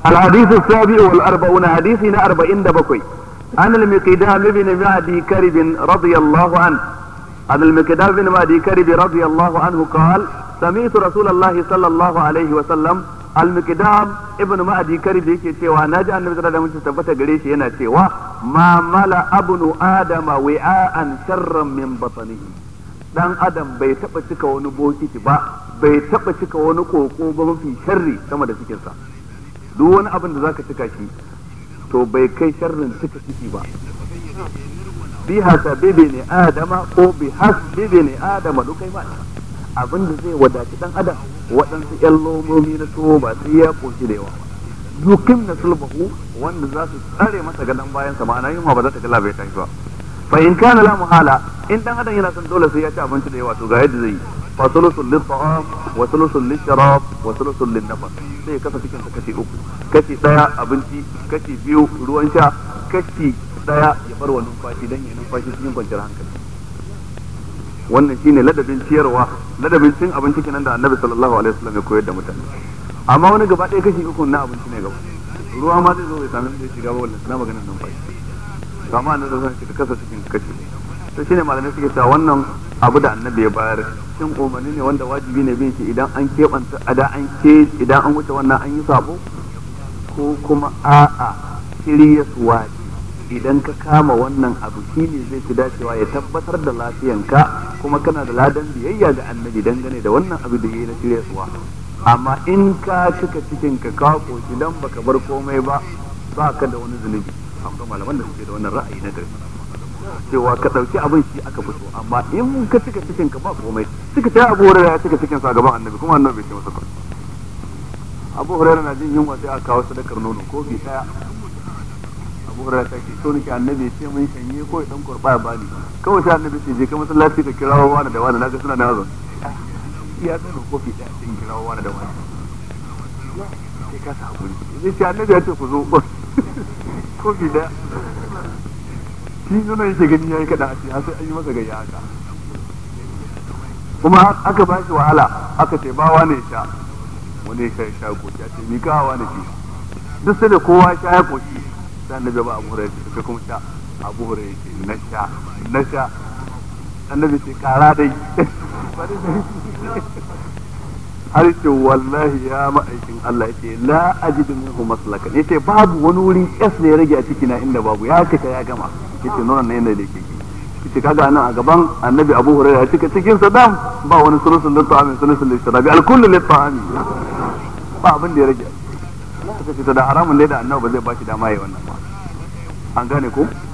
الحديث السابع والأربعون حديثنا أربعين دبكوي عن المقدام بن معدي كرب رضي الله عنه عن المقدام بن معدي كرب رضي الله عنه قال سمعت رسول الله صلى الله عليه وسلم المقدام ابن معدي كرب yake cewa naji annabi sallallahu alaihi wasallam tabbata gare shi yana cewa ma mala abnu adama wi'an sharran min batnihi dan adam bai taba cika wani bokiti ba bai taba cika wani koko ba mafi sharri sama da cikinsa duk wani abin da zaka cika shi to bai kai sharrin cika ciki ba bi hasabibi ne adama ko bi hasbibi ne adama duk kai ma abin da zai wadaci dan adam waɗansu ƴan lomomi na tuwo ba sai ya koshi da yawa dukim na sulbahu wanda za su tsare masa gadon bayan sa ma'ana yunwa ba za ta gala bai tashi ba fa in kana la muhala in dan adam yana son dole sai ya ci abinci da yawa to ga yadda zai yi fa sulusul lit ta'am wa sulusul lit sharab wa sulusul lin nafas sai ya kasa cikin sa kashi uku kashi daya abinci kashi biyu ruwan sha kashi daya ya bar wa numfashi dan ya numfashi cikin kwanciyar hankali wannan shine ladabin ciyarwa ladabin cin abinci kenan da annabi sallallahu alaihi wasallam ya koyar da mutane amma wani gaba ɗaya kashi uku na abinci ne gaba ruwa ma zai zo bai sami da shiga ba wannan na maganar numfashi kama annabi zan ka kasa cikin kashi to shine malamai suke cewa wannan abu da annabi ya bayar shin umarni ne wanda wajibi ne bin shi idan an keɓanta ada an ke idan an wuce wannan an yi sabo ko kuma a'a shirya suwa idan ka kama wannan abu shine zai fi dacewa ya tabbatar da lafiyanka kuma kana da ladan biyayya ga annabi dangane da wannan abu da yayi na shirya suwa amma in ka cika cikin ka ka koshi dan baka bar komai ba ba ka da wani zunubi akwai malaman da suke da wannan ra'ayi na gari cewa ka ɗauki abin shi aka fito amma in ka cika cikin ka ba komai suka ta abu hurairar ya cika cikin sa gaban annabi kuma annabi bai ce masa komai abu hurairar na jin yunwa sai aka kawo sadakar nono kofi daya abu hurairar ta ce so nake annabi ya ce mun shanye ko dan kurba ya bani kawai sai annabi ce je ka masallaci ka kirawo wani da wani naga suna da yazo ya tsano kofi daya sai kirawo wani da wani sai ka sa hakuri sai ce annabi ya ce ku zo kofi daya shi nuna yake gani yayi kada a ce har sai an yi masa gayya haka kuma aka ba shi wahala aka ce bawa ne sha wani ya sha ya sha koki a ce mi kawa ne shi duk sai da kowa sha ya koki sai annabi ba abu hurairah ce kuma sha abu hurairah ce na sha na sha annabi ce kara dai har ce wallahi ya ma'aikin Allah yace la ajidu minhu maslakan yace babu wani wuri kas da ya rage a ciki na inda babu ya kaka ya gama yace nonon ne yana da yake yace kaga nan a gaban annabi Abu Hurairah ya cika cikin sa dam ba wani sulusul lit ta'ami sulusul lit sharabi al kullu lit ta'ami ba abin da ya rage suka ce da haramun ne da annabi ba zai ba shi dama yayi wannan ba an gane ko